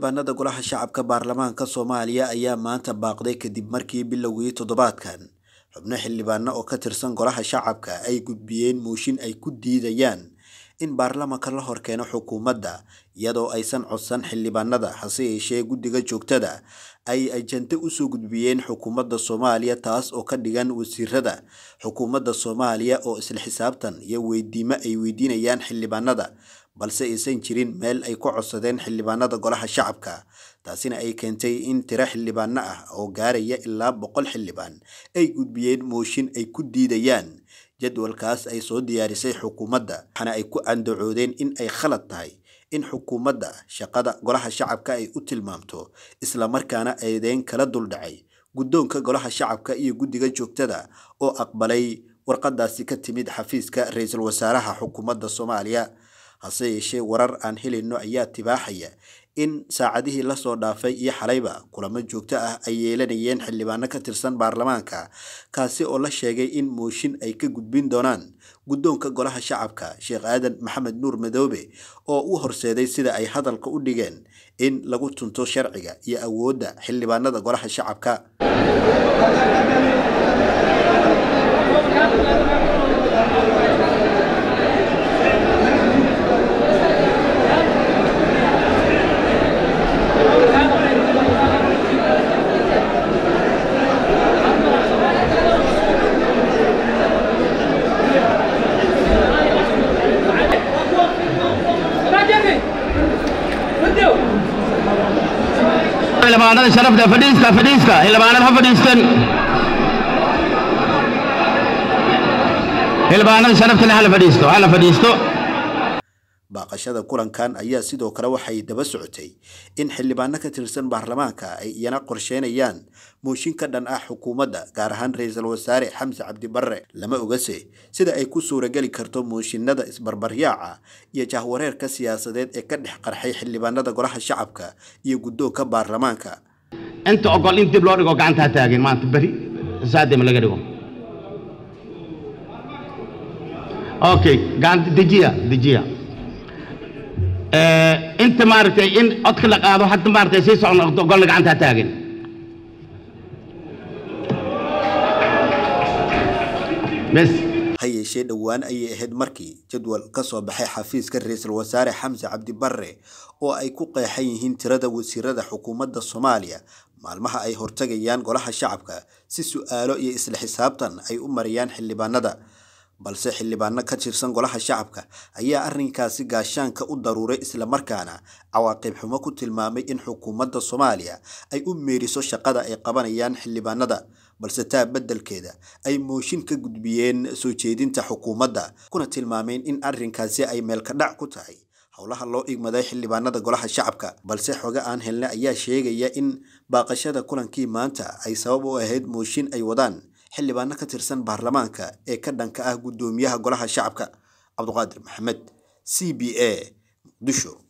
xildhibaanada golaha shacabka baarlamaanka soomaaliya ayaa maanta baaqday kadib markii bilowgii toddobaadkan xubno xildhibaano oo ka tirsan golaha shacabka ay gudbiyeen mooshin ay ku diidayaan in baarlamaanka la horkeeno xukuumadda iyadoo aysan codsan xildhibaanada hase yeeshee guddiga joogtada ay ajante usoo gudbiyeen xukuumadda soomaaliya taas oo ka dhigan wasiirada xukuumadda soomaaliya oo isla xisaabtan iyo weydiimo ay weydiinayaan xildhibaanada balse aysan jirin meel ay ku codsadeen xildhibaanada golaha shacabka taasina ay keentay in tiro xildhibaano ah oo gaaraya ilaa boqol xildhibaan ay gudbiyeen mooshin ay ku diidayaan jadwalkaas ay soo diyaarisay xukuumadda waxaana ay ku andacoodeen in ay khalad tahay in xukuumadda shaqada golaha shacabka ay u tilmaamto islamarkaana eedeyn kala duldhacay guddoonka golaha shacabka iyo guddiga joogtada oo aqbalay warqadaasi ka timid xafiiska ra-iisul wasaaraha xukuumadda soomaaliya hase yeeshee warar aan helayno ayaa tibaaxaya in saacadihii lasoo dhaafay iyo xalayba kulamo joogto ah ay yeelanayeen xildhibaano ka tirsan baarlamaanka kaasi oo la sheegay in mooshin ay ka gudbin doonaan guddoonka golaha shacabka sheekh aadan maxamed nuur madoobe oo u horseeday sida ay hadalka u dhigeen in lagu tunto sharciga iyo awoodda xildhibaanada golaha shacabka xildhibaanada sharafta fadhiista fadhiista xildhibaanada ha fadhiistan xildhibaanada sharafta leh hala fadhiisto hala fadhiisto baaqashada kulankan ayaa sidoo kale waxay daba socotay in xildhibaano ka tirsan baarlamaanka ay iyana qorsheynayaan mooshin ka dhan ah xukuumadda gaar ahaan ra-iisul wasaare xamse cabdi barre lama ogase sida ay ku suurageli karto mooshinada isbarbaryaaca iyo jahwareerka siyaasadeed ee ka dhex qarxay xildhibaanada golaha shacabka iyo guddoonka baarlamaanka inta ogol in dib loo dhigo gacanta ha taagin maanta beri saadima laga dhigo okay gacanta dejiya dejiya inta maaragtay in codka la qaado hadda maaragtay sii socon golna gacanta ha taagin bes ha yeeshee dhowaan ayay ahayd markii jadwal ka soo baxay xafiiska ra-iisul wasaare xamse cabdi barre oo ay ku qeexan yihiin tirada wasiirada xukuumadda soomaaliya maalmaha ay hortagayaan golaha shacabka si su-aalo iyo isla xisaabtan ay u mariyaan xildhibaanada balse xildhibaano ka tirsan golaha shacabka ayaa arrinkaasi gaashaanka u daruuray islamarkaana cawaaqib xumo ku tilmaamay in xukuumadda soomaaliya ay u meeriso shaqada ay qabanayaan xildhibaanada balse taa beddelkeeda ay mooshin ka gudbiyeen soo jeedinta xukuumadda kuna tilmaameen in arrinkaasi ay meelkadhac ku tahay howlaha loo igmaday xildhibaanada golaha shacabka balse xoge aan helna ayaa sheegaya in baaqashada kulankii maanta ay sabab u ahayd mooshin ay wadaan xildhibaano ka tirsan baarlamaanka ee ka dhanka ah guddoomiyaha golaha shacabka cabduqaadir maxamed c b a muqdisho